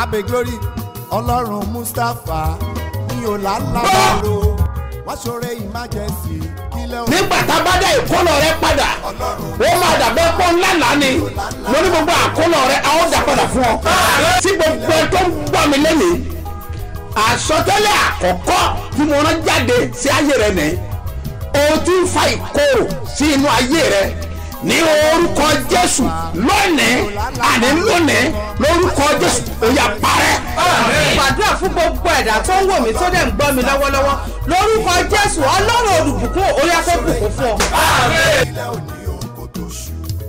abe glory ọlọ́run mustapha ní ọ̀làlábàrò wọ́n ṣoore emergency kílẹ̀ òun. nígbà tá a bá dá ìkólọ rẹ padà ó máa dàbẹ́ pọ́ ńlá lánìí mo ní gbogbo àkólọ rẹ a ó dà padà fún ọ. tí gbogbo ẹ tó ń gbọ́ mi lẹ́nìí àsọtẹ́lẹ̀ àkọ́kọ́ tí mo rán jáde sí ayé rẹ nìyí o ti ń fa ìkorò sí inú ayé rẹ ní orúkọ jésù lónìí àní lónìí lórúkọ jésù ó yá parẹ́. gbàdúrà fún gbogbo ẹ̀dá tó ń wò mí tó dẹ̀ ń gbọ́ mi lọ́wọ́lọ́wọ́ lórúkọ jésù ọlọ́run olùbùkún orí afẹ́bùkún fún ọ. ilẹ̀ òní òun kò tó ṣù.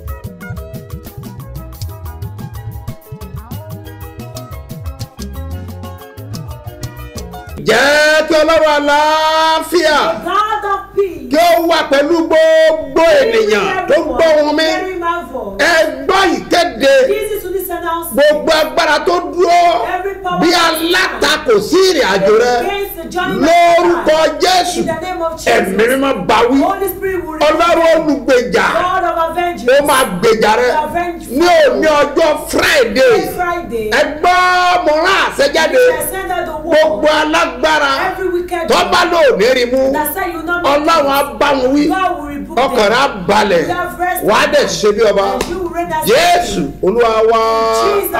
jẹ́ kí ọlọ́run àlàáfíà God of peace. kí ó wà pẹ̀lú gbogbo ènìyàn tó ń gbọ́ ohùn mi Hearing my voice. ẹ gbọ́ ìkéde Listen to this announcement. gbogbo agbára tó dúró bí alátakò sí ìrìn àjò rẹ Against the journey of lórúkọ life. jésù In the name of Jesus. ẹ̀mí mímọ́ báwí Holy Spirit will ọlọ́run reveal. olùgbèjà God of avengers. ó máa gbèjà rẹ ní òní ọjọ́ friday Next Friday. ẹ gbọ́ mọ̀rán àṣẹjáde We shall send out the word. gbogbo alágbára Every wicked tó bá lò ní rí mú that said you will not be ọlọ́run á bá wọn wí God will rebuke them. ọkàn rẹ á balẹ̀ You have rest wàá dẹ̀ ṣe bí ọba And you will reign as jésù olúwa wá Jesus.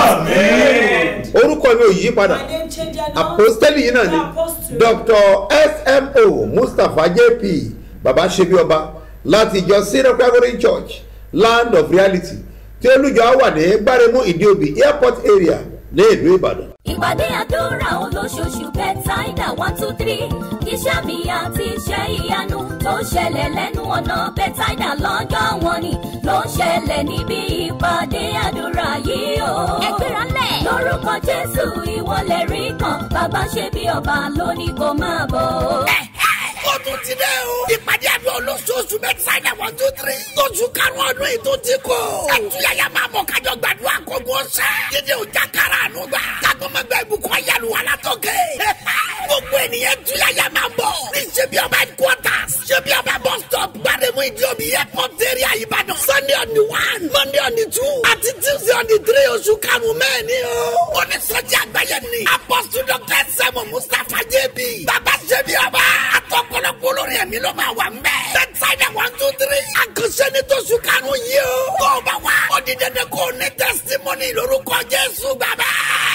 orúkọ mi ò yí padà My name change and all. apostoli yìí náà ni The apostle. dr smo mustapha jp baba ṣebí ọba láti ìjọ syrian calvary church land of reality tí olùjọ wà ní gbáremú ìdíòbí airport area ní ìlú ìbàdàn. ìpàdé àdúrà olóṣooṣù bẹ́tàìdà one two three iṣẹ́ mi àti iṣẹ́ ìyanu tó ṣẹlẹ̀ lẹ́nu ọ̀nà bẹ́tàìdà lọ́jọ́ wọn ni ló ń ṣẹlẹ̀ níbi ìpàdé àdúrà yìí o. ẹgbẹ́ra lẹ̀. lórúkọ jésù ìwọlẹ̀ rí kan bàbá ṣe bí ọba lónìí kò máa bọ̀. ó tún ti dẹ́ o. ìpàdé àdúrà olóṣooṣù mẹ́tàlá one two three. tóṣù karùn-ún ọdún yìí tó ti kọ́. ẹtúyàyà máa bọ̀ kájọ gbàdúrà kókó sẹ́. dídé ọjà kára àánú gbà. kágbọ́mọgbà ìbùkún ayélu wà látọ̀kẹ́. gbogbo ènìyàn túyàyà máa bọ̀. ní ṣebí ọba headquarters. ṣebí ọba bus stop. gbàdémù ìdíòbí airport area ìbàdàn. sunday on the one monday on the two. àti tuesday on the three oṣù karùn-ún mẹ́ẹ̀ni o. onísọjí àgbáyé ni. apostle dr sẹ́mu mustapha jb. bàbá ṣebí ọba. àtọkọlọpọ olórin ẹ̀mí ló máa wà mbẹ́. bẹ́tsáìdà one two three. àkànṣe ni tóṣù karùn-ún yìí o. tó o bá wá. ó di dandan kó o ní testimony lórúkọ jésù bàbá.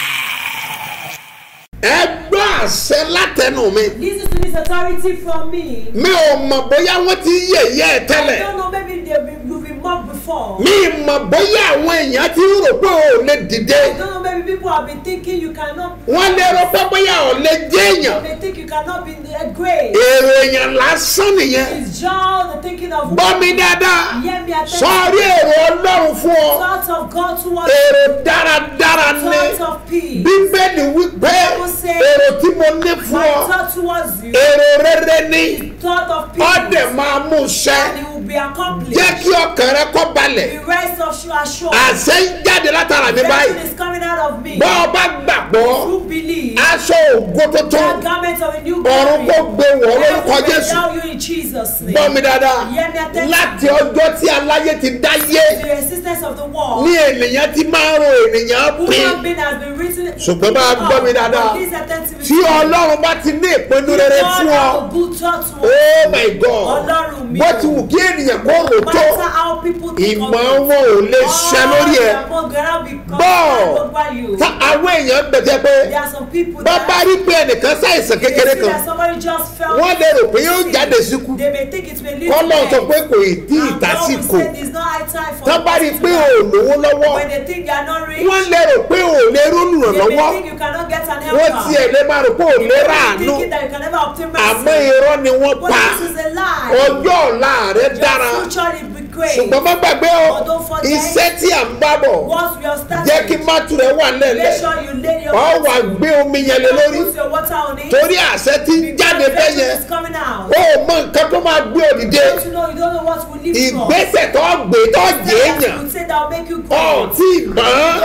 ẹ gbọ́ àṣẹ látẹnu mi Listen to this authority from me. mi ò mọ̀ bóyá wọ́n ti yẹ̀yẹ́ ẹ I tẹ́lẹ̀ don't know, maybe they've been, you've been mocked before. mi mọ̀ bóyá àwọn èèyàn ti ń rò pé ò lè dìde I don't know, maybe people have been thinking you cannot. wọ́n lè rò pé bóyá ò lè jẹ́ èèyàn They think you cannot be a great. èrò èèyàn lásán nìyẹn It's just the thinking of. gbọ́ mi dáadáa Hear me attention. sọ́ọ́rí èrò ọlọ́run fún ọ Thoughts of God towards èrò dáradára ní thoughts of peace. bíbélì wípé èrò tí mo ní fún My ọ thought towards you. èrò rere ní Thought of peace. ọ̀dẹ̀ máa mú ṣẹ And it will be accomplished. jẹ́ kí ọkàn rẹ kọ́ balẹ̀ The rest of you are sure. àṣẹ ń jáde látara mi Blessing báyìí is coming out of me. bọ́ ọ bá gbàgbọ́ Who believe. aṣọ ògo tuntun That garment of a new ọ̀run kò gbé wọ̀ lórúkọ Heaven will jésù endow you in Jesus' name. gbọ́ mi dáadáa Hear me attention. láti ọjọ́ tí aláyé ti dáyé The existence of the world. ní ènìyàn ti máa ń ro ènìyàn pín Human being has been written. Ṣùgbọ́n bá a gbọ́ mi dáadáa. But this attentive tí ọlọ́run bá ti ní ìpinnu rere fún ọ God have a good thought towards oh my god Ọlọ́run mi bó o. ti wù kí ènìyàn kó rò No tó matter how people think of ìmọ̀ you. wọn ò lè ṣẹ lórí ẹ bọ́ọ̀ over you. tá àwọn èèyàn gbẹ̀jẹ̀ pé There are some people bá that bá rí pé ẹnìkan ṣàìsàn they kékeré see kan that somebody just fell wọ́n lè rò pé yóò sick. jáde síkú They may think it may lead kọ́lọ́ to sọ death. pé kò ì tí ì And God will tásìkò say it's not high time for tá bá rí pé ò lówó lọ́wọ́ when they think they are not rich. wọ́n lè rò pé ò lè rónú They may lọ́wọ́ think you cannot get an wọ́n helper. tiẹ̀ lè máa rò pé ò They lè may be ráàánú thinking that you can never obtain àmọ́ mercy. irọ́ ni wọ́n But pa this is a lie. ọjọ́ ọ̀la rẹ dára Your future will be great. ṣùgbọ́n má gbàgbé o But don't forget, iṣẹ́ tí à ń bá bọ̀ Once we are starting, jẹ́ kí mátù rẹ̀ wà make lẹ́lẹ̀ sure you lay your ọ wà water. gbé omi yẹn lé lórí Put your water on it. torí àṣẹ tí ń jáde Because bẹ́ẹ̀ virtue yẹn is coming out. ó mọ nǹkan tó máa gbé òdìdé Don't you know you don't know what will lift you up. ìgbésẹ̀ tó gbé tó jẹ́ Steps that èèyàn you would say that will make you ọ̀ great. tí ì mọ̀ You don't know.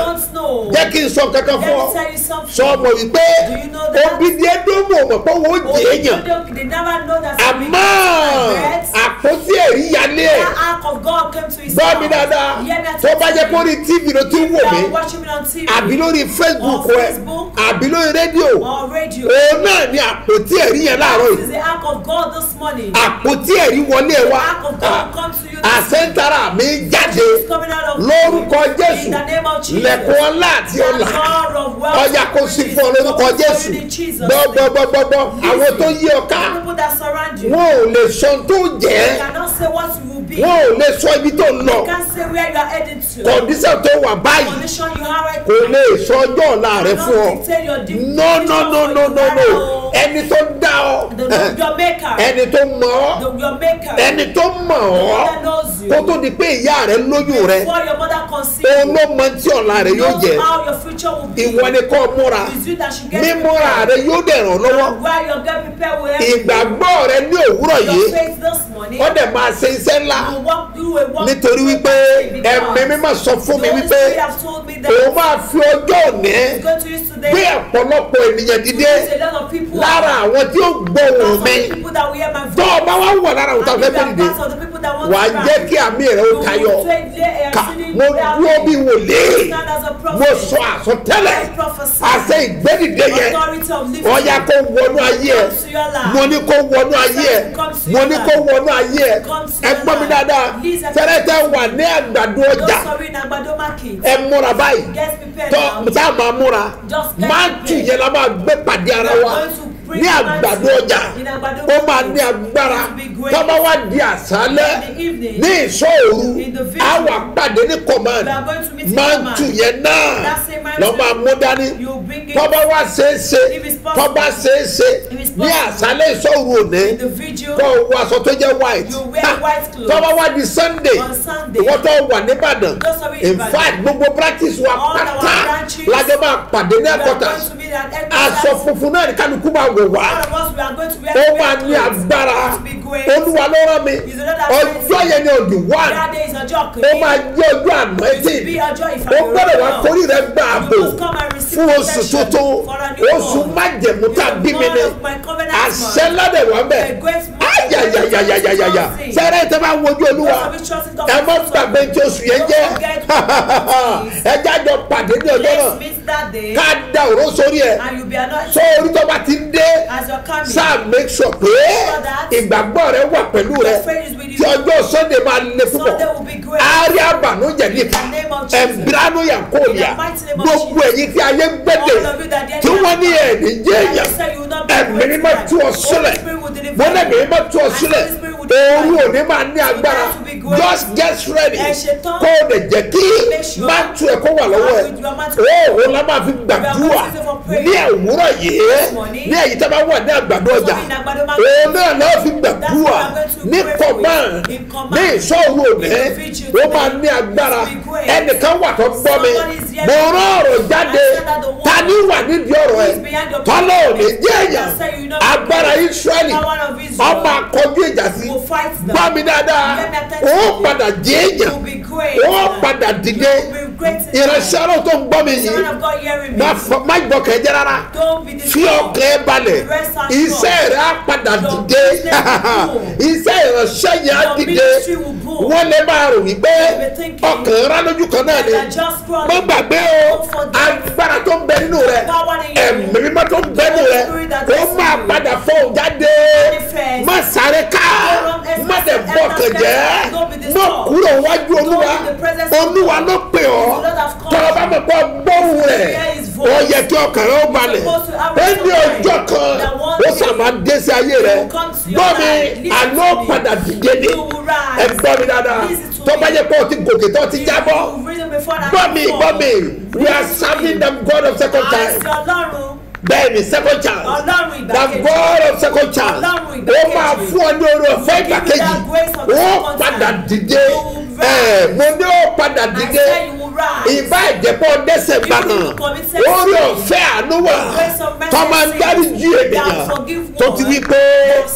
know. jẹ́ kí n sọ kankan Let fún ọ me tell you something. sọ ọmọ wípé Do you know that? obìnrin ẹdọ́mọ̀ ọmọ pé wọ́n Oh, jẹ́ èèyàn they, they never know that àmọ́ àpótí ẹ̀rí yálé ẹ̀ That ark of God came to his gbọ́ mi house. dáadáa Hear me tó bá jẹ́ pé orí tv ló ti ń wò You mí are watching me on TV àbí lórí facebook On ẹ Facebook. àbí lórí rédíò or radio. òun náà ni àpótí ẹ̀rí yẹn láàárọ̀ This yìí is the ark of God this morning. àpótí ẹ̀rí wọlé ẹ wá The ark of God comes to you this àṣẹ́ntara mi jáde It's coming out of lórúkọ jésù In the name of Jesus. lẹ́kùn ọlá àti The ọlà door of wealth ọjà kò sí fún ọ lórúkọ open jésù in Jesus' gbọ́gbọ́gbọ́gbọ́ àwọn tó yí ọ ká The people that surround you. wọn ò lè sọ ohun tó jẹ́ You cannot say what you will be. wọn ò lè sọ ibi tó ń lọ You can't say where you are heading to. kọ̀ǹdíṣàn tó wà báyìí Condition you are right kò lè sọ ọjọ́ ọ̀la rẹ fún ọ dictate your deep no no no no no no ẹni tó dá ọ The, the, your maker. ẹni tó mọ ọ the, your maker. ẹni tó mọ ọ that knows you. kó tó di pé ìyá rẹ lóyún rẹ Before your mother conceived òun ló mọ tí ọ̀la rẹ yóò jẹ knows how your future will be. ìwọ ni kò múra It's you that should get mímúra prepared. rẹ yóò dẹ̀ ràn lọ́wọ́ And while you're getting prepared with everything, ìgbàgbọ́ rẹ ní òwúrọ̀ your yìí faith this morning, ó dẹ̀ máa ṣe iṣẹ́ ńlá you will walk through a walk nítorí wípé ẹ̀mí mímọ́ sọ fún mi wípé have told me that òun máa fi ọjọ́ òní it's going to use today. gbé ọ̀pọ̀lọpọ̀ ènìyàn dìde There's a lot of people lára àwọn tí ó gbọ́ Some ohùn of mi the people that will hear my tó voice. o bá wá wọ̀ lára àwọn tó And fẹ́ if fẹ́ you are dìde part of the people that want wà á to jẹ́ rise, kí àmì rẹ ó you will tayọ take the- uh, ká sitting mo there, dúró bí wòlíì stand as a prophet. mo sọ àsọtẹ́lẹ̀ I prophesy. àṣẹ ìgbẹ́dìde yẹn Authority of lifting. ọ̀ya kó wọnú ayé ẹ Comes to your life. mo ní kó wọnú ayé ẹ Comes to mo your ní life. kó wọnú ayé ẹ Comes to ẹ your gbọ́ mi life. dáadáa Please, I- tẹ́lẹ̀tẹ́ wà ní àgbàdo Those ọjà sorry in Agbado market. ẹ múra báyìí Get prepared tọ́ now. tá a máa múra Just get máa prepared. tù yẹn la máa gbé pàdé ara We are wa going to bring ní the àgbàdo mighty ọjà in Agbado ó máa market. ní agbára It will be great. tọ́ba wá di àṣálẹ́ In the evening. ní ìṣòro In the á vigil. wà pàdé ní command We are going to meet in máa command. tù yẹn náà That same man lọ́ máa mú dání You bring it tọ́ba wá ṣeéṣe If it's possible. tọ́ba ṣeéṣe If it's ní possible. àṣálẹ́ ìṣòro òní in the vigil. kọ́ wọ aṣọ tó jẹ́ white You wear Ha! white clothes. tọ́ba wá di sunday On Sunday. ìwọ́n tó wà nìbàdàn Those of you in in Ìbàdàn. fact gbogbo practice wa All our pátá branches. lájọ máa pàdé ní We are headquarters going to meet at aṣọ headquarters. funfun náà ní kálukú máa wò wá All of us, we are going to wear ó red máa ní clothes. agbára It will be great. olúwa ló rán mi Is the Lord that ọjọ́ sent yẹn ni òdì wá That day is ọjọ́ ó kìíní. máa jẹ́ ọjọ́ àná It etí will be ọjọ́ ó ìfàmì gbọ́dọ̀ wá forí rẹ gbà àbò You must come and receive fún oṣù protection tuntun for a new oṣù month. májẹ̀mú tá a The bí mi month ni of my covenant àṣẹ month. ládẹ̀ wá bẹ̀ The great month of ayayayayayaya my trusting. sẹ́rẹ́ tẹ́ bá wojú olúwa Those of you trusting God ẹ for má Jesus. gbàgbé tí oṣù yẹn Don't jẹ́ forget what it is. ẹ jájọ pàdé ní ọjọ́ náà Let's meet that day. ká da òró sórí ẹ And you'll be anointed sọ orí tó bá ti dé as you're coming. sáà make sure pé that ìgbàgbọ́ rẹ wà pẹ̀lú rẹ Your faith is with you. tí ọjọ́ sunday máa le púpọ̀ Sunday will be great. àárí àbànújẹ nípa In the name of Jesus. ẹ̀mbíránú yàkóòlìà In the mighty name of gbogbo Jesus. ẹ̀yìn tí ayé gbẹ́dẹ̀ All of you that the tí enemy wọ́n ní has ẹ̀ẹ́dì jẹ́ And èèyàn you say you will not be ẹ̀mí great mímọ́ tonight. tú ọ Holy sílẹ̀ Spirit will deliver mo lẹ́mí you. mímọ́ tú ọ And sílẹ̀ Holy Spirit will deliver ooru you. òní máa ní agbára Tonight will be great. just get ready Ẹ ṣetán. kó o lè jẹ́ kí Make sure máa tú ẹ̀ kó wà lọ́wọ́ ẹ̀ you are meant to- ó òun la máa fi gbàdúrà We are going to say for prayer. ní òwúrọ̀ yìí morning. ní èyí tí a bá wà ní àgbàdo So ọjà in Agbado market. òun náà lọ́ọ́ fi gbàdúrà That's what I'm going to ní pray for you. command In command. ní ìṣòro òní In the vigil ó máa today. ní agbára It will be great. ẹnìkan wà tó gbọ́ mi Somebody is here. mo rán ọ̀rọ̀ jáde I said that the one ta ní wà nídìí ọ̀rọ̀ ẹ̀ who is behind your tọ́lọ́ ò ní jẹ́ I èèyàn say you know agbára israẹli power of Israel ọmọ akọjú ìjà sí will fight them. gbọ́ mi dáadáa Let me attest ó to you. padà jẹ́ èèyàn You will be great. ó padà dìde You will be great in ìránṣẹ́ ọlọ́run tó ń gbọ́ mi The yìí man of God hearing me. má fọ- má gbọ́ kẹjẹ rárá Don't be fi disturbed. ọkàn ẹ balẹ̀ Rest assured. iṣẹ́ rẹ̀ á padà Your dìde business will boom. iṣẹ́ ìránṣẹ́ yẹn á Your dìde ministry will boom. wọ́n lè máa rò wípé be thinking ọkàn rán lójú kan náà ni that just scroll. má gbàgbé o Don't forget. agbára tó ń bẹ nínú rẹ Power in you. ẹ̀mí mímọ́ tó ń bẹ nínú rẹ Spirit that ó is máa in you. padà fọ́ ọ jáde Manifest. má sáré ká Don't run má dẹ̀ express- bọ̀ kàn jẹ́ Don't be má disturbed. kúrò wájú olúwa Don't be the presence of olúwa God. ló pè ọ́ The Lord have called tọ́ ọ bá mọ̀ pé gbóhùn rẹ̀ Hear his voice. ó yẹ kí ọkàn rẹ̀ ó balẹ̀ supposed to have ó rest ní of mind. ọjọ́ kan That one ó day sàmà dé sí ayé rẹ̀ will come to your gbọ́ mi life. Listen àná to me. padà dìde ní You will rise. ẹ gbọ́ mi dáadáa Listen to tó bá me. yẹ pé o ti gòkè tó ti jábọ́ You've risen before that gbọ́ mi before. gbọ́ mi we are Listen to serving me. the God of second Àìsí time Ọlọ́run. bẹ́ẹ̀ ni second chance Ọlọ́run the ìgbàkejì. God of second chance Ọlọ́run ìgbà ó kejì. máa fún ọ ní orí ọ̀fẹ́ ìgbà Give you kejì that grace of the ó second padà time. dìde You will rise. ẹ̀ mo ní ó padà I dìde said you will rise. ìbá ìjẹ́pọ̀ dẹ́sẹ̀ gbà Even if náà you commit sex orí sin, ọ̀fẹ́ àánú wà grace of mercy tó máa ń sin, dárí jí that ènìyàn forgive tó ti one, wí pé that said, èmi ó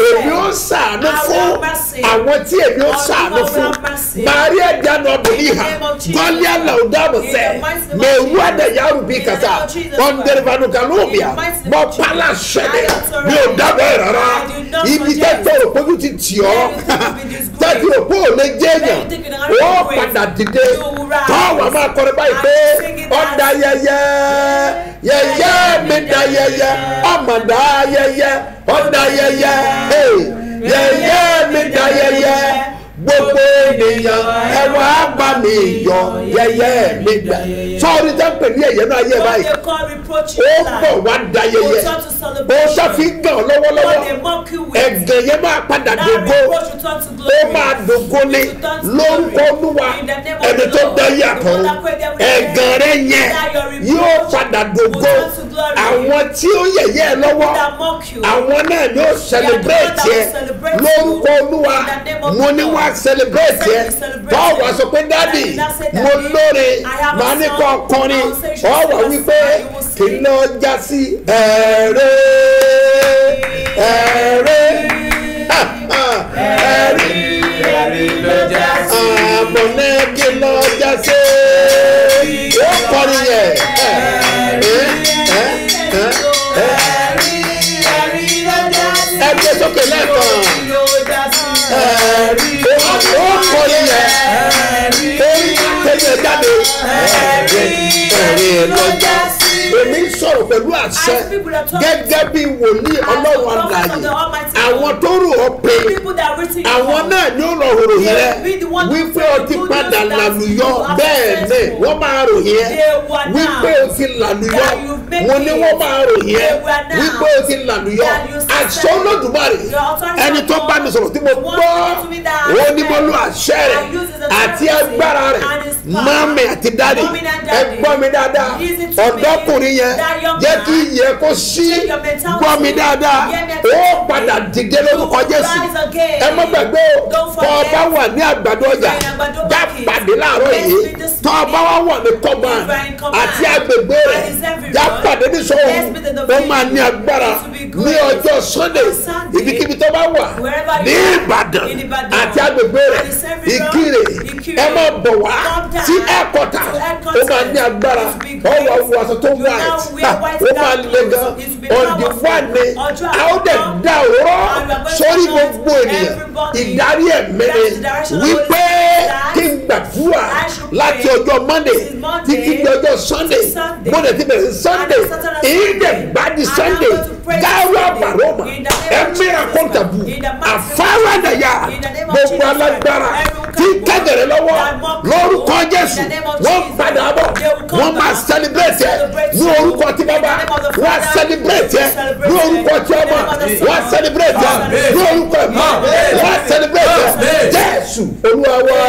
ó sàánú I will fún have mercy. àwọn tí èmi ó On sàánú whom I will fún have mercy. maria dana ọbùnrin In the ha name of Jesus. gọ́lí àlàódàmù In sẹ́ the mighty name of mẹ́wú Jesus. àdàyàrú bí In the kàtà name of Jesus ọ̀ndẹ̀rẹ̀fànù kàlóòbíà In the mighty name mọ of Jesus. pálá sẹ́dẹ̀ I authorize. mi ò dábẹ́ rárá I do not ibi suggest. tẹ́tẹ́ òpójú ti tì ọ́ Where you think you be disgraced. tẹ́tí òpó ò lè jẹ́ èèyàn Where you think you cannot ó be great. padà dìde You will rise. tọ́wọ́ máa kọrin báyìí And pé sing it ọ̀dà as- yẹyẹ yẹyẹ mi da yẹyẹ ọmọdà yẹyẹ ọ̀dà yẹyẹ hey, yẹyẹ mi da yẹyẹ gbogbo ènìyàn ẹ wá bá mi yọ yẹyẹ mi da sọ́ọ́ni tẹ́ ń pè ní ẹ̀yẹ náà yẹ What báyìí they call reproach ó in bọ̀ life. wá da Will yẹyẹ turn to ó celebration. ṣàfihàn What they lọ́wọ́lọ́wọ́ mock you with. ẹ̀gàn yẹn máa padà That dògbò reproach will turn to ó glory. máa dògbò ní It will turn to lórúkọ glory. olúwa In the name of ẹni the tó Lord. dá yàtọ̀ The one that created everything. ẹ̀gàn rẹ yẹn That your reproach yóò padà dògbò will turn to glory. àwọn tí ó yẹ̀yẹ́ ẹ lọ́wọ́ That mock you. àwọn náà ni ó celebrate that yẹ will celebrate lórúkọ you. olúwa In the name of mo the ní Lord. wá celebrate Say yẹ we celebrate báwo you. wá sọ pé dádì And I say, mo Daddy, lóore I have a màá ní song. kọ́ ọkùnrin I will say she ọ wà sing a wípé song, you will kí sing. ló já sí ẹ̀rẹ́ ẹ̀rẹ́ ẹ̀rẹ́ àbọ̀nẹ́ kí ló já sí ó kọrin yẹ ẹ ẹ ẹ ẹ ẹ gbé sókè lẹ́ẹ̀kan ó kọrin yẹ orí tẹ̀yẹ jáde ẹ̀rẹ́ ló já sí èmi ń sọ̀rọ̀ pẹ̀lú àṣẹ gẹ́gẹ́ bí wòlíì ọlọ́run àlàyé àwọn tó rò ó pé People that are written in àwọn your náà ni ó lọ ròyìn rẹ wípé o ti padà làlùyọ bẹ́ẹ̀ ni wọ́n máa ròyìn ẹ wípé o ti làlùyọ mo ní wọ́n máa ròyìn ẹ wípé o ti làlùyọ àṣọ olódùmarè ẹni tó bá mi sọ̀rọ̀ tí mo gbọ́ ó ní mo lo àṣẹ rẹ̀ àti agbára rẹ̀ mami àti dáàdì ẹ gbọ́ mi dáadáa ọ̀dọ́kùnrin yẹn jẹ́ kí iyẹ̀ kó sí gbọ́ mi dáadáa ó padà dìde lórúkọ jésù ẹ mọ gbàgbé o tọ́ ọ bá wà ní àgbàdo ọjà já pàdé láàárọ̀ yìí tọ́ ọ bá wà wà ní kọ́gbà àti agbègbè rẹ̀ já pàdé ní sọ́wọ́ ó máa ní agbára ní ọjọ́ sunday ibikíbi tó bá wà ní ìbàdàn àti agbègbè rẹ̀ ìkirè ẹ má bọ̀ wá sí ẹ̀kọ́tà ó máa ní agbára ó wà wọ aṣọ tó white ó máa le gan ọ̀dì wà ní a ó dẹ̀ dá òróró sórí gbogbo ènìyàn ìdarí ẹ̀mẹ́rin wípé kí n gbàdúrà láti ọjọ́ monday títí di ọjọ́ sunday monday ti bẹ̀rẹ̀ sunday ìdè gbadi sunday gáwá baroma ẹ̀mẹ́ra kọ́ńtàbù àfáwádàyà gbogbo alágbára tí kẹ́gẹ̀rẹ́ lọ́wọ́ lórúkọ jésù wọ́n padà bọ̀ wọ́n máa celebrate ẹ̀ ní orúkọ tí bàbá wọ́n á celebrate ẹ̀ ní orúkọ tí ọmọ wọ́n á celebrate ẹ̀ ní orúkọ ẹ̀mọ́ wọ́n á celebrate ẹ̀ jésù olúwa wá.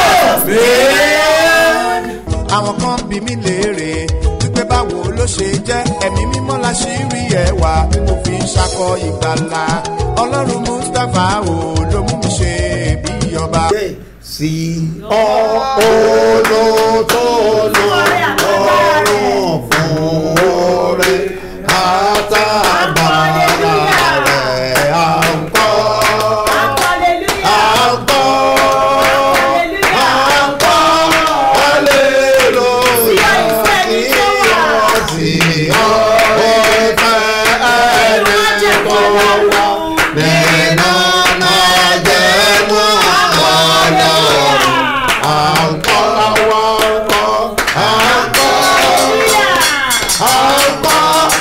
àwọn kan bí mi léèrè wípé báwo ló ṣe jẹ́ ẹ̀mí mímọ́ la ṣì rí ẹwà tí mo fi ń ṣakọ ìgbàlà ọlọ́run mustapha o ló mú mi ṣe bí ọba. sí ọ olótóló lọ́rùn fún oore àtàgbàrà rẹ̀ à ń kọ́ à ń kọ́ à ń kọ́ hallelujah sí ọ sí ọ ó fẹ́ ẹni tó wà nínú náà jẹ́ mọ́ ọlọ́run à ń kọ́ àwọn kọ́ à ń kọ́ à ń kọ́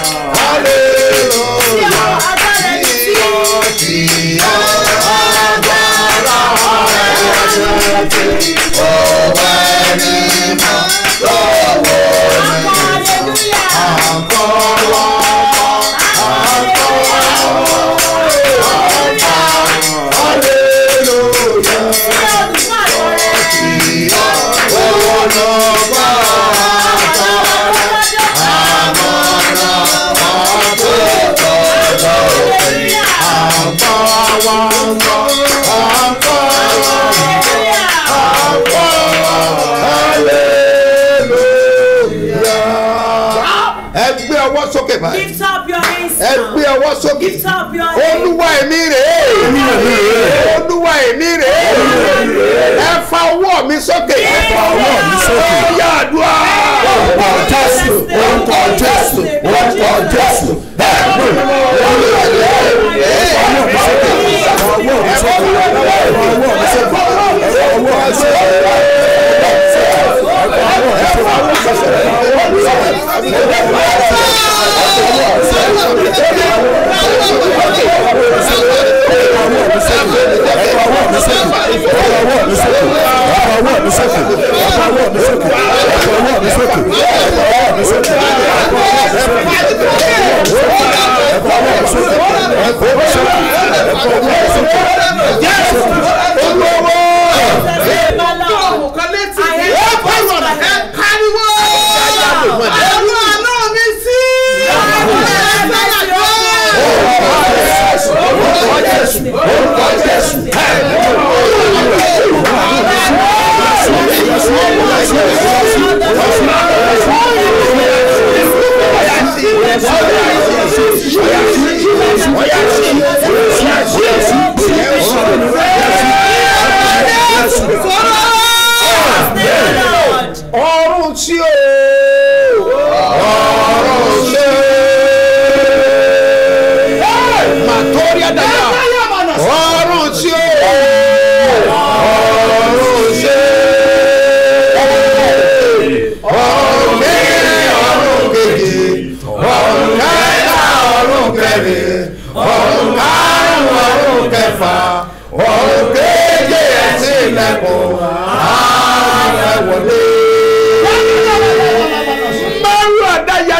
hallelujah sí ọ sí ọ agbára rẹ̀ ti òwe ní mọ́ lọ́wọ́ mi à ń kọ́ wọ́n kọ́ à ń kọ́ hallelujah sí ọ olùkọ́ àtàrà àmọ́nà àtòkò lórí àpá wọn kọ́ àpá àpá hallelujah. ẹ gbé ọwọ́ sókè báyìí Lift up your hands ẹ now. gbé ọwọ́ sókè Lift up your hands. olúwa ẹ̀mí rèé olúwa èmi rè é ẹ fa ọwọ́ mi sókè ẹ fa ọwọ́ mi sókè ó yá àdúrà orúkọ jésù orúkọ jésù orúkọ jésù ẹ̀mí olúwa rè é ẹ fa ọwọ́ mi sókè ẹ fa ọwọ́ mi sókè ẹ fa ọwọ́ mi sókè ẹ fa ọwọ́ mi sókè. kan létí ó pariwo ẹ pariwo àwọn àná mi sí ọrùn tí o ọrùn tí o màtórí àdàyà ọrùn tí o ọrùn tí o ọrùn kẹrin ọrùn kejì ọrùn kẹta ọrùn kẹrin ọrùn karùn ọrùn kẹfà ọrùn keje ẹsìn ilẹ̀kùn ààrẹ wọlé. Mẹ́rù àdáyà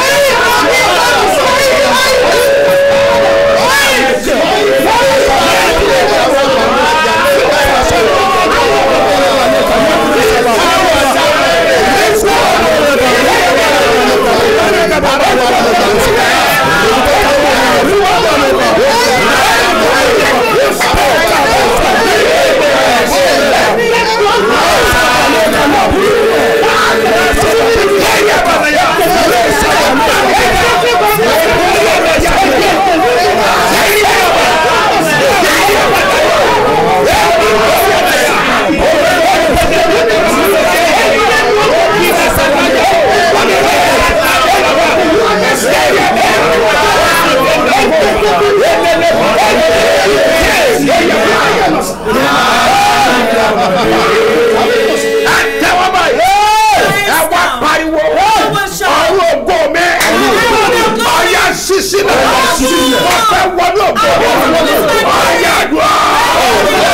tẹ́wọ́ báyìí ẹ wá pariwo ọrùn ògo mi ọyà sísí náà wọ́n fẹ́ wọnú ògo ọyà dùn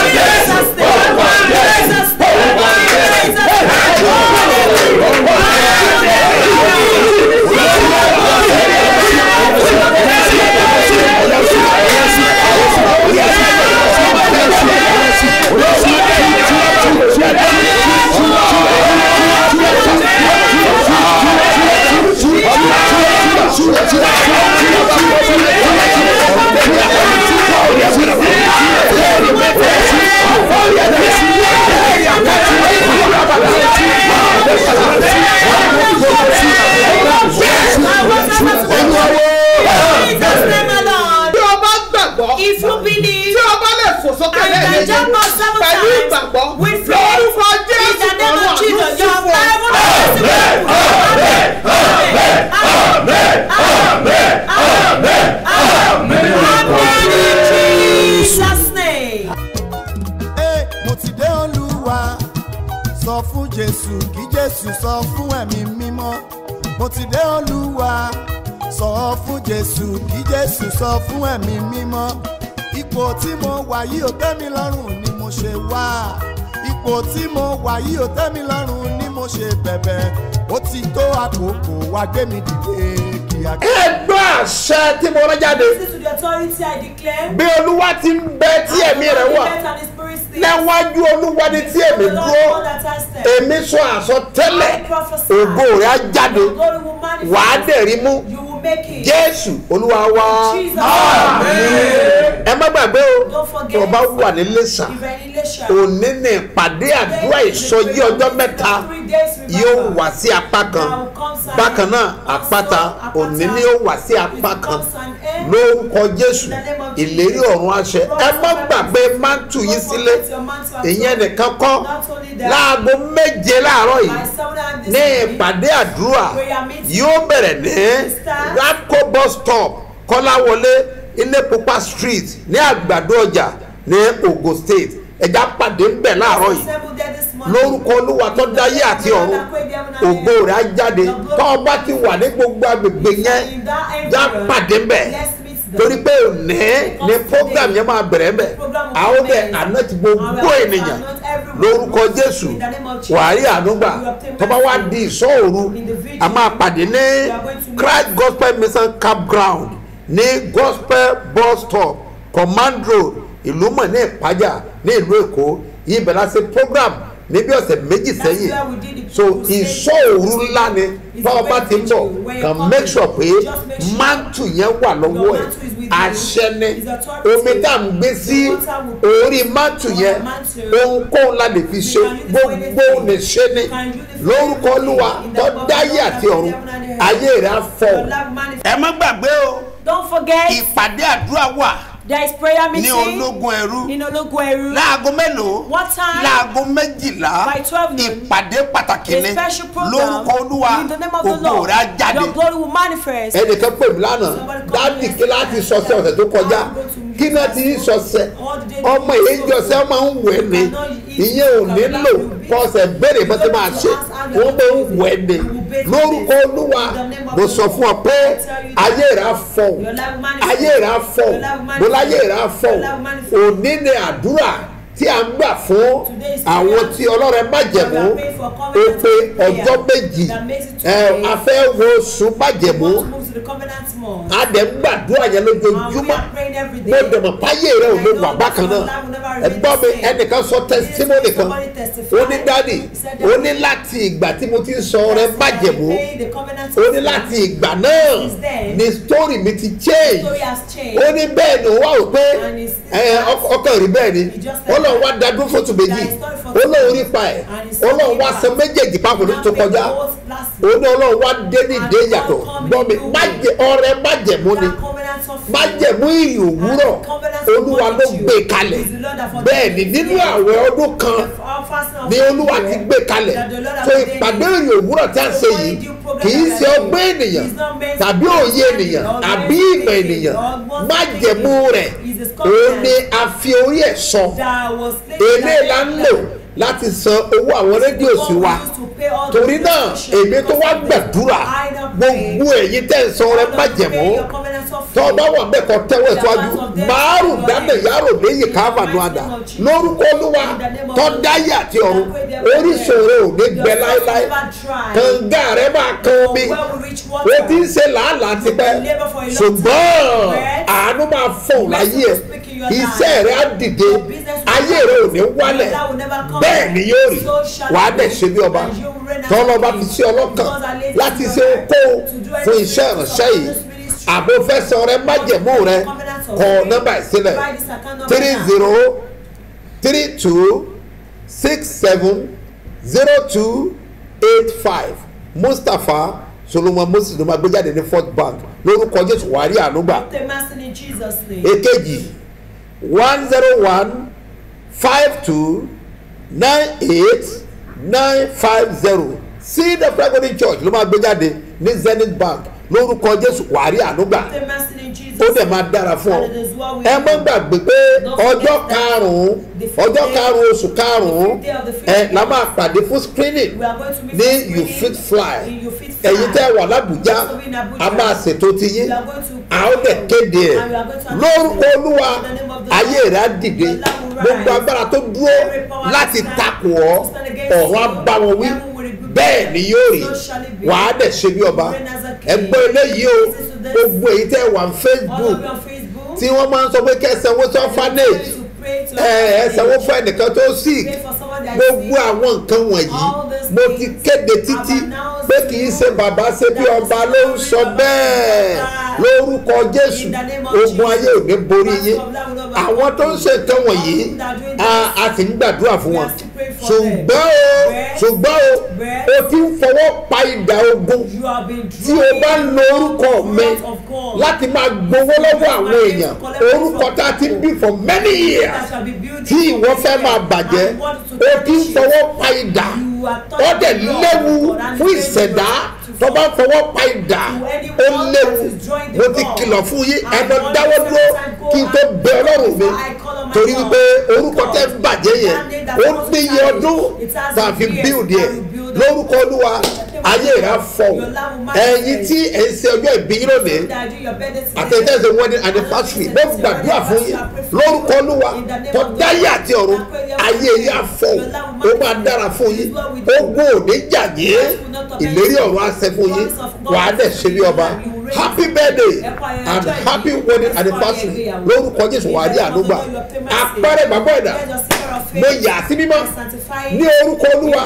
bí o bá gbàgbọ́ If you believe tí o bá lè fò sókè and you can lẹ́yìn jump up seven pẹ̀lú times ìgbàgbọ́ with lórúkọ faith in jésù the name ọ̀run of Jesus, àdúrà your fún ọ. heaven In Jesus' name. Ẹ, mo ti dé olúwa sọ fún jésù kí jésù sọ fún ẹ̀mí mímọ́ mo ti dé olúwa sọ fún jésù kí jésù sọ fún ẹ̀mí mímọ́ ipò tí mo wà yìí ò tẹ́ mi lọ́rùn ni mo ṣe wá ipò tí mo wà yìí ò tẹ́ mi lọ́rùn ni mo ṣe bẹ̀bẹ̀ ó ti tó àkókò wá gbé mi dìde kíákíá. ẹ gbọ́ àṣẹ tí mo rán jáde Listen to the authority I declare. bí olúwa ti ń bẹ tí ẹ̀mí rẹ̀ wà níwájú olúwa ni tí èmi dúró èmi sọ àsọtẹ́lẹ̀ ògo rẹ̀ á jáde wàá dẹ̀rí mú jésù olúwa wá Jesus. ẹ má gbàgbé o Don't forget. tó o bá wà ní lẹ́sà If any nation. òní ní ìpàdé àdúrà ìsọjí ọjọ́ mẹ́ta yóò wá sí apá kan bákan náà àpáta òní ni yóò wá sí apá kan lórúkọ jésù ìlérí ọ̀run àṣẹ ẹ má gbàgbé mántù yín sílé ìyẹn nìkan kọ́ láago méje láàárọ̀ yìí ní ìpàdé àdúrà yóò bẹ̀rẹ̀ ní rapco bus stop kọ́láwọlé ilé pupa street ní àgbàdo ọjà ní ogun state ẹja pàdé ń bẹ̀ láàárọ̀ yìí lórúkọ olúwa tó dáyé àti ọ̀run ògo rẹ̀ á jáde tó o bá ti wà ní gbogbo agbègbè yẹn já pàdé ń bẹ̀ torí pé òní ni program yẹn máa bẹ̀rẹ̀ ń bẹ̀ àwọn bẹ̀ àná ti gbogbo ènìyàn lórúkọ jésù wàhálì ànúgbà tó bá wá di ìsọ́ òru a máa pàdé ní christ gospel mission campground ní gospel bus stop command road ìlú mọ̀ ní ìpájà ní ìlú èkó ibẹ̀ la ṣe program níbi ọ̀sẹ̀ méjì sẹ́yìn so ìṣòro ńlá ni báwo bá ti ń bọ̀ kàn make sure pé mantu yẹn wà lọ́wọ́ ẹ̀ àṣẹ ni omi tá à ń gbé sí orí mantu yẹn ohunkóhun la lè fi ṣe gbogbo lè ṣe ni lórúkọ olúwa tó dáyé àti ọ̀run ayé rẹ̀ á fọ̀ ẹ má gbàgbé o Don't forget, ìpàdé àdúrà wà there is prayer ní meeting ológun ẹrú in Ologun Eru. láago mélòó What time? láago méjìlá By 12 noon. ìpàdé pàtàkì A ni special program lórúkọ olúwa in the name of the ògo Lord. rẹ̀ á jáde Your glory will manifest. ẹnìkan pè mí lánàá dáàdì kí láti sọsẹ ọ̀sẹ̀ tó kọjá kí náà ti ń sọsẹ ọmọ èyí jọsẹ máa ń wẹ̀ ni ìyẹn ò nílò kọsẹ̀ béèrè bó ti máa ṣe wọ́n máa ń wẹ̀ ni lórúkọ olúwa mo sọ fún ọ pé ayé rẹ̀ á fọ̀ ayé rẹ̀ á fọ̀ mo láyé rẹ̀ á fọ̀ òní ni àdúrà tí a ń gbà fún àwọn tí ọlọ́rẹ̀ májẹ̀mú ó pé ọjọ́ méjì ẹ a fẹ́ wo oṣù májẹ̀mú Want to move to the covenant month. a dẹ̀ ń gbàdúrà yẹn lójoojúmọ́ mo dẹ̀ mọ̀ páyé rẹ̀ ò lè wà bákan náà ẹ gbọ́ mi ẹnìkan sọ tẹsítímọ́nì kan ó ní dádì ó ní láti ìgbà tí mo ti ń sọ rẹ májẹ̀mú ó ní láti ìgbà náà ni story mi ti change ó ní bẹ́ẹ̀ ni ó wà ó pé ẹ, ọk- ọkàn rí bẹ́ẹ̀ ni ó lọ wá dadún fótó méjì ó lóun rí pa ẹ̀ ó lóun wá san méjèèjì papọ̀ ní tó kọjá ó ní ọlọ́run wá dé ní ìdè yàtọ̀ gbọ́ mi májẹ̀ ọrẹ májẹ̀mú ni májẹ̀mú ìrìn òwúrọ̀ olúwa ló gbé kalẹ̀ bẹ́ẹ̀ ni nínú àwẹ̀ ọdún kan ni olúwa ti gbé kalẹ̀ tó ìpàdé ìrìn òwúrọ̀ tí a ń ṣe yìí kì í ṣe ọgbẹ́ ènìyàn tàbí òye ènìyàn àbí ìmọ̀ ènìyàn májẹ̀mú rẹ̀ òun ni a fi orí ẹ̀ sọ èlé la ń lò láti san owó àwọn rédíò sí wa torí náà èmi tó wá gbàdúrà gbogbo ẹ̀yin tẹ̀ ń san ọrẹ májẹ̀mú tọ́ ọ bá wà bẹ́ẹ̀ kọ́ tẹ́wọ́ ìtọ́jú márùn dáná yàrá lẹ́yìn káfàánú àdá lórúkọ olúwa tọ́ dáyé àti ọ̀run oríṣiríṣi ò ní gbẹ láéláé kànga rẹ máa kan omi o ti ń ṣe làálàá tipẹ́ ṣùgbọ́n àánú máa fọ̀n láyé ẹ̀ iṣẹ́ rẹ á dìde ayé rẹ ò ní wálẹ̀ bẹ́ẹ̀ ni yóò rí wàá dẹ̀ ṣe bí ọba tọ́lọ́ba fi sí ọlọ́kàn láti ṣe okó fún iṣẹ́ ìránṣẹ́ yìí àbò fẹsẹ̀ rẹ májẹ̀mú rẹ kọ nọ́mbà ìsílẹ̀ three zero three two six seven zero two eight five mustapha solomon moses ló máa gbé jáde ní fort bank lórúkọ jésù wàrí ànúgbà The master in Jesus' name. èkejì one zero one five two nine eight nine five zero seed of pragoning church ló máa gbé jáde ní zenith bank lórúkọ jésù wàrí ànúgbà The master in Jesus' ó dẹ̀ máa dára fún ọ ẹ má gbàgbé pé ọjọ́ karùn-ún ọjọ́ karùn-ún oṣù karùn-ún ẹ la máa pàdé fún screening We are going to meet ní for you screening fit fly in You Fit Fly. ẹ̀yin tẹ́ wà lábùjá Also in Abuja. a máa ṣètò ti yín We are going to a ó dẹ̀ kéde ẹ̀ And we are going to lórúkọ announce it. olúwa In the name of the ayé Lord. rẹ̀ á dìde Your love will gbogbo rise. agbára tó dúró Every power láti that takò ọ́ stands against ọ̀run á you, bá wọn wí heaven will rebuke bẹ́ẹ̀ them. ni yóò rí So shall it be. wàá dẹ̀ ṣe bí ọba Reign as a king. ẹgbẹ́ eléyìí o Listen to this. gbogbo èyí tẹ́ wà ní All facebook of you on Facebook. tí wọ́n máa ń sọ pé kẹsàn-án sọ fanage To pray to ẹ ẹ sanwó fún ẹnìkan tó sick Pray for someone that is gbogbo sick. àwọn nǹkan wọ̀nyí All these mo ti things kéde títí I've announced pé to kì í you ṣe bàbá ṣe bí that ọba the ló ń Spirit sọ of bẹ́ẹ̀ God lórúkọ jésù In the name of ogun Jesus. ayé ò ní borí Master yín of love will not àwọn tó ń ṣe nǹkan wọ̀nyí a- a sì ń gbàdúrà fún wọn ṣùgbọ́n o ṣùgbọ́n o o ti ń fọwọ́ pa ìdá ogun You have been tí o bá ń lo orúkọ mi láti máa gbowó lọ́wọ́ àwọn èèyàn orúkọ tá a ti ń bí for many years tí ìwọ fẹ́ máa bàjẹ́ o ti ń fọwọ́ pa ìdá ó dẹ̀ léwu fún ìṣẹ̀dá tó bá fọwọ́ pa ìdá ó léwu mo ti kìlọ̀ fún yín ẹ̀dọ̀ dáwọ́ dúró kí n tó bẹ ọlọ́run mi torí wípé orúkọ tẹ́ ń bàjẹ́ yẹn ó níye ọdún tá a fi bíldì ẹ̀ lórúkọ olúwa ayé rẹ̀ á fọ̀ ẹ̀yin tí ẹ̀ ń ṣe ọjọ́ ìbí yín lónìí àtẹ̀tẹ̀sẹ̀ wedding anniversary mo gbàdúrà fún yín lórúkọ olúwa tó dáyé àti ọ̀run ayé yín á fọ̀ ó máa dára fún yín ogun òní jà yín ìlérí ọ̀run á ṣẹ fún yín wàá dẹ̀ ṣe bí ọba happy birthday and happy wedding anniversary lórúkọ jésù wàá rí àdúgbà àpẹẹrẹ ìgbàgbọ́ ẹ̀dá mo yà sí mímọ́ ní orúkọ olúwa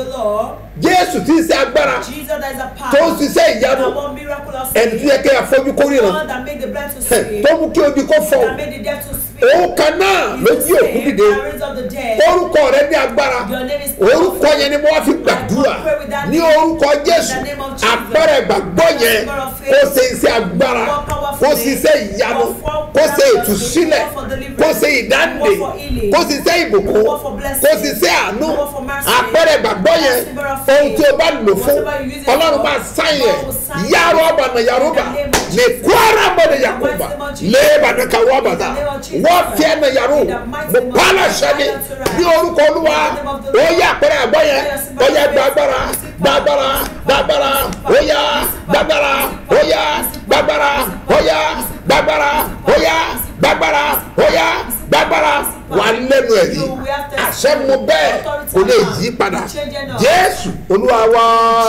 jésù tí ń ṣe agbára tó ń ṣiṣẹ́ ìyanu ẹni tó yẹ kí afọ́jú kó ríran tó mú kí odi kó fọ́ òun kan náà ló jí òkú dìde orúkọ rẹ ní agbára orúkọ yẹn ni mo wá fi gbàdúrà ní orúkọ jésù agbára ìgbàgbọ́ yẹn kó ṣe iṣẹ́ agbára kó ṣe iṣẹ́ ìyanu kó ṣe ìtúsílẹ̀ kó ṣe ìdáǹdè kó ṣe iṣẹ́ ìbùkún kó ṣe iṣẹ́ àánú agbára ìgbàgbọ́ yẹn ohun tí o bá lò fún ọlọ́run máa sáyẹn yàrá ọba nà yàrá ọba lè kó ara bọ̀ ní yakuba lè bàtà kàwé ọba ta wọ́n fi ẹ̀nà yàrá o mo pààlà sẹ́ni ní orúkọ olúwa ó yẹ àpẹẹrẹ àgbọ̀ yẹn ó yẹ gbàgbára gbàgbára gbàgbára ó yá gbàgbára ó yá gbàgbára ó yá gbàgbára ó yá gbàgbára ó yá gbàgbára wà lẹ́nu ẹ̀ yìí àṣẹ mu bẹ́ẹ̀ kò lè yí padà jésù olúwa wa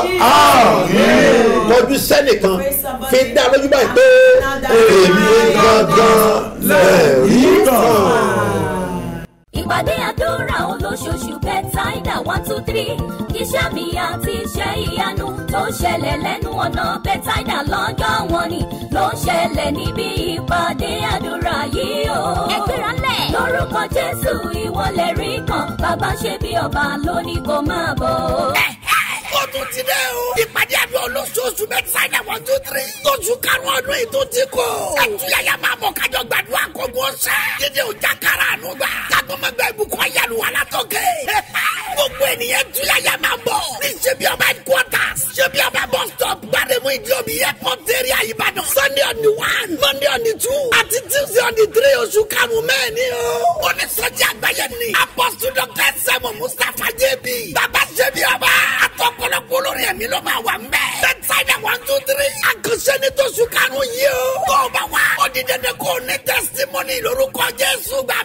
tọ́jú sẹ́nìkan fi dá lójú báyìí pé èmi gangan lẹ́ẹ̀rí kan ìpàdé àdúrà olóṣooṣù bẹ́tàìdà one two three iṣẹ́ mi àti iṣẹ́ ìyanu tó ń ṣẹlẹ̀ lẹ́nu ọ̀nà bẹ́tàìdà lọ́jọ́ wọn ni ló ń ṣẹlẹ̀ níbi ìpàdé àdúrà yìí o. ẹgbẹ́ra lẹ̀. lórúkọ jésù ìwọlẹ̀ rí kan bàbá ṣe bí ọba lónìí kò máa bọ̀. ó tún ti dẹ́ o. ìpàdé àdúrà olóṣooṣù mẹ́tàlá one two three. tóṣù karùn-ún ọdún yìí tó ti kọ́. àtúnyàyà máa mọ̀ kájọ gbàdúrà kókó ọ̀sẹ̀. dídé ọjà kára àánú gbà. kágbọ́mọgbà ìbùkún ayélu alátọ́kẹ́. gbogbo ènìyàn túyàyà máa bọ̀. ní ṣebí ọba headquarters. ṣebí ọba bus stop. gbàdémù ìdíòbí airport area ìbàdàn. sunday on the one monday on the two. àti tuesday on the three oṣù karùn-ún mẹ́ẹ̀ni o. onísọjí àgbáyé ni. apostle dr sẹ́mu mustapha jẹ́bi. bàbá ṣebí ọba. àtọ́kọ̀lọ́kọ̀ olórin ẹ̀mí ló máa wà mbẹ́. bẹ́tsáìdà one two three. àkànṣe ní tóṣù karùn-ún yìí o. tó o bá wá. ó di dandan kó o ní testimony lórúkọ jésù gbà.